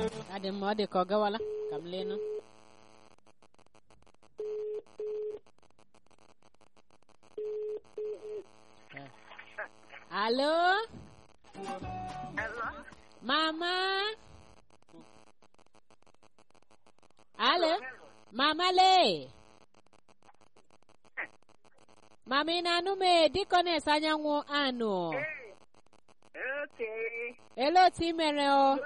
adị mma ọ dị ka ọ gawala ka m leenụ Eh. alo Hello? mama alo mama le mama ị na-anụ m e, dịkọnes anyanwụ anụ Okay. ele otu ị mere o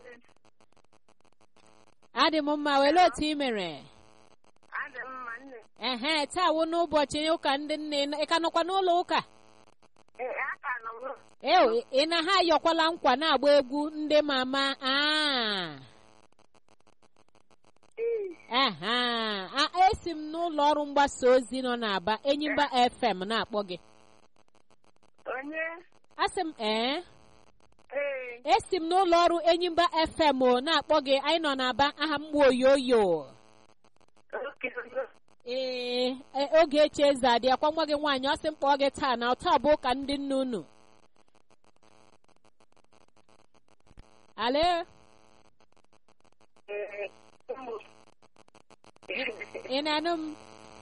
adị m mma wele otu ị mere Adị mma nne. ehe taa wụ n'ụbọchị ụka ndị nne ị ka nọkwa n'ụlọ ụka Ee, aka nọ m. eo ị na ha ayọkwala nkwa na-agba egwu ndị mama aa Ee. aha a esi m n'ụlọ ọrụ mgbasa ozi nọ n'Aba Enyimba FM na-akpọ gị Onye? asị m ee Ee. esi m n'ụlọ ọrụ Enyimba FM o na-akpọ gị anyị nọ n'Aba aha m gbu oyoyo Okay. ee e- oge echi eze adị akwa nwa gị nwaanyị ọ sị m kpọọ gị taa na taa bụ ụka ndị nne unu ale Ee. Ụmụ. ị na-anụ m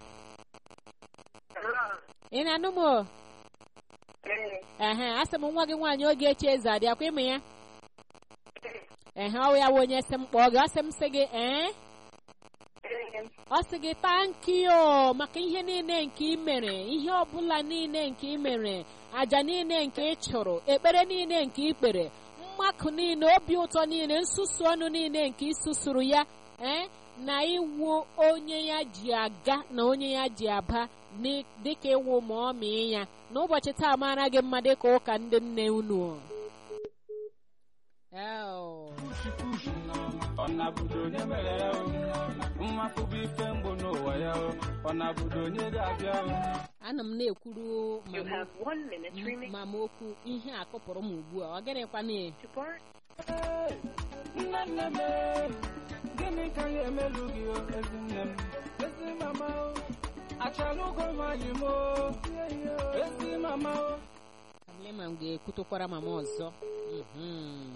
Hello? ị na-anụ m o Ee. ehe asị m nwa gị nwaanyị oge echi eze adị akwa ịmụ ya ehe ọ ya wụ onye sị m kpọọ gị ọ sị m sị gị ee Ee. ọ sị gị tankio maka ihe niile nke ị mere ihe ọbụla niile nke ị mere aja niile nke ị chụrụ ekpere niile nke ị kpere mmakụ niile obi ụtọ niile nsusu ọnụ niile nke ị susuru ya ee na iwu onye ya ji aga na onye ya ji aba ni- dịka ịwụ ma ọ mịị ya n'ụbọchị taa mara gị mma dịka ụka ndị nne unu Eo. ọ na-abụdo onye mere ya o mmafụ bụ ife mgbu n'ụwa ya o ọ na-abụdo onye ga-abịa o ana m na-ekwuru You mama have one minute remaining mama okwu ihe a kụpụrụ m ugbu a ọ gịnịkwana to bar. nne nne m e, gịnị ka ya emelu gị o ezi nne m ezi mama o achala ụgọ nwaanyị m o ezi mama o kamle ma m ga-ekwutokwara mama ọzọ Mhm.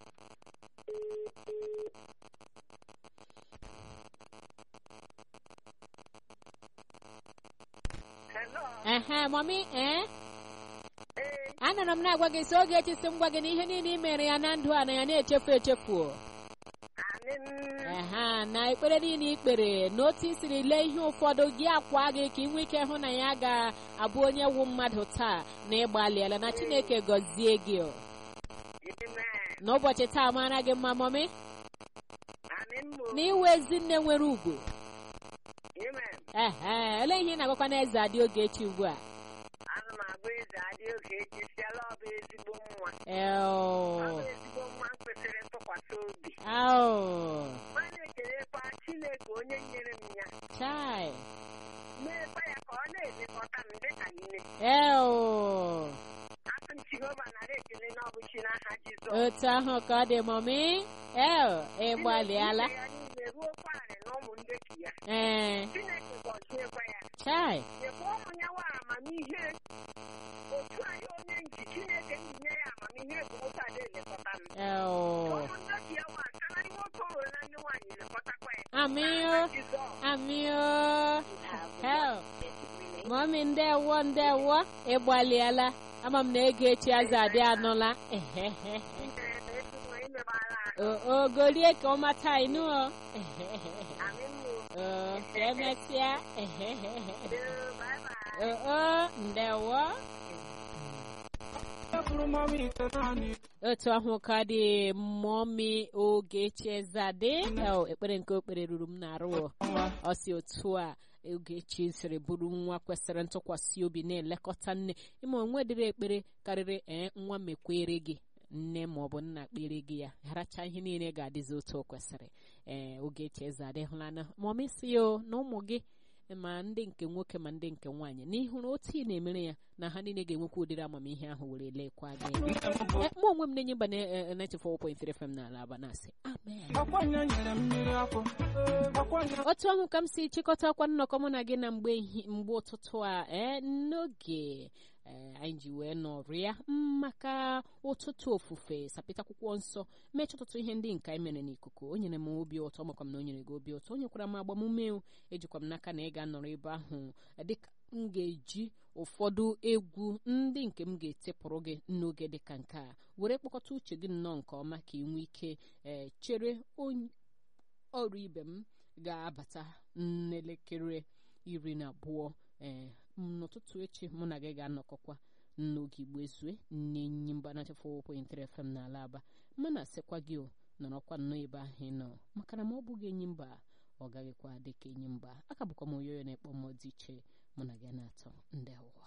Hello? ehe mami ee Ee. anọrọ m na-agwa gị si oge echi si m gwa gị na ihe niile i mere ya na ndụ a na ya na-echefu echefu Anị m. ehe na ekpere niile i kpere na otu i siri lee ihe ụfọdụ gị akwa gị ka ị nwee ike hụ na ya ga-abụ onye wu mmadụ taa na ịgbalịala na chineke gọzie gị o. Amen. n'ụbọchị taa mara gị mma mami Anị m. na iwe ezinne nwere ugwu Amen. ehe olee ihe ị na-agwakwa na eze adị oge echi ugbu a Ana m agba eze adị oge echi siala ọ bụ ezigbo nwa. Ọ Eo. bụ ezigbo nwa m kwesịrị ntụkwasị obi. Ao. Ma na-ekelekwa Chineke onye nyere m ya. Chai. Meekwa ya ka ọ na-elekọta m dịka nne. Eo. Asị m Jehova nara ekele na ọ bụ chi n'aha Jizọs. Otu ahụ ka ọ dị mọmị. Eo. Ị gbalịala. Chineke ya niile ruo kwarị na ụmụ ndeki ya. Ee. Chineke gọziekwa ya. Chai. Nyekwa ụmụ ya nwa amamihe. Otu anyị onye nji Chineke nye ya amamihe bụ otu ada elekọta m. Eo. Ụmụ ndeki ya nwa akarị nwoke o nwere na ndị nwaanyị elekọtakwa ya. Amio. N'aha Jizọs. Amio. Eo. Mọmị ndewo ndewo. Ị gbalịala. Ama m na ego echi azụ adị anụla. Ehehe. O o, golie ka ọ mata ịnụ o. Ehehe. O, ka emesịa. Ehehe. O o, ndewo. Efuru mama ite naanị otu ahụ ka dị mọmi oge chezade El, ekpere nke okpere ruru m n'arụ nwa ọ si otu a ogechi siri bụrụ nwa kwesịrị ntụkwasị obi na-elekọta nne ịma onwe dịrị ekpere karịrị ee nwa mekwere gị nne ma ọ bụ nna kpere gị ya haracha ihe niile ga-adịzi otu o kwesịrị ee ogechi eze adịhụlana mọmi si o na ụmụ gị ma ndị nke nwoke ma ndị nke nwaanyị n'ihụrụ otu ị na-emere ya na ha niile ga-enwekwa ụdịrị amamihe ahụ were lekwa gị nne m bụ Eh, mụ onwe m na-enye mba na eh, eh, 94.3 FM n'ala aba na-asị amen akwanya nyere mmiri akwụ akwanya otu ahụ ka m si chịkọta akwa nnọkọ mụ na gị na mgbe ehi- mgbe ụtụtụ a ee n'oge ee anyị ji wee nọrịa maka ụtụtụ ofufe sapịta akwụkwọ nsọ mechaa ọtụtụ ihe ndị nke anyị mere n'ikuku o nyere m obi ụtọ makwa m na o nyere gị obi ụtọ o nyekwara m agbamume o ejikwa m n'aka na ị ga-anọrọ ebe ahụ dịka m ga-eji ụfọdụ egwu ndị nke m ga-etepụrụ gị n'oge dịka nke a were kpọkọta uche gị nnọọ nke ọma ka ị nwee ike ee chere onye ọrụ ibe m ga-abata n'elekere iri na abụọ ee n'ụtụtụ echi mụ na gị ga-anọkọkwa n'oge igbo ezue n'enyi mgbanacha 4.3 FM n'ala aba mana asịkwa gị o nọrọkwa nnọọ ebe ahụ ị nọ maka na ma ọ bụghị enyi mba ọ gaghịkwa dịka enyi mba aka bụkwa m oyoyo na-ekpọ mmụọ dị iche mụ na gị na-atọ ndị ụwa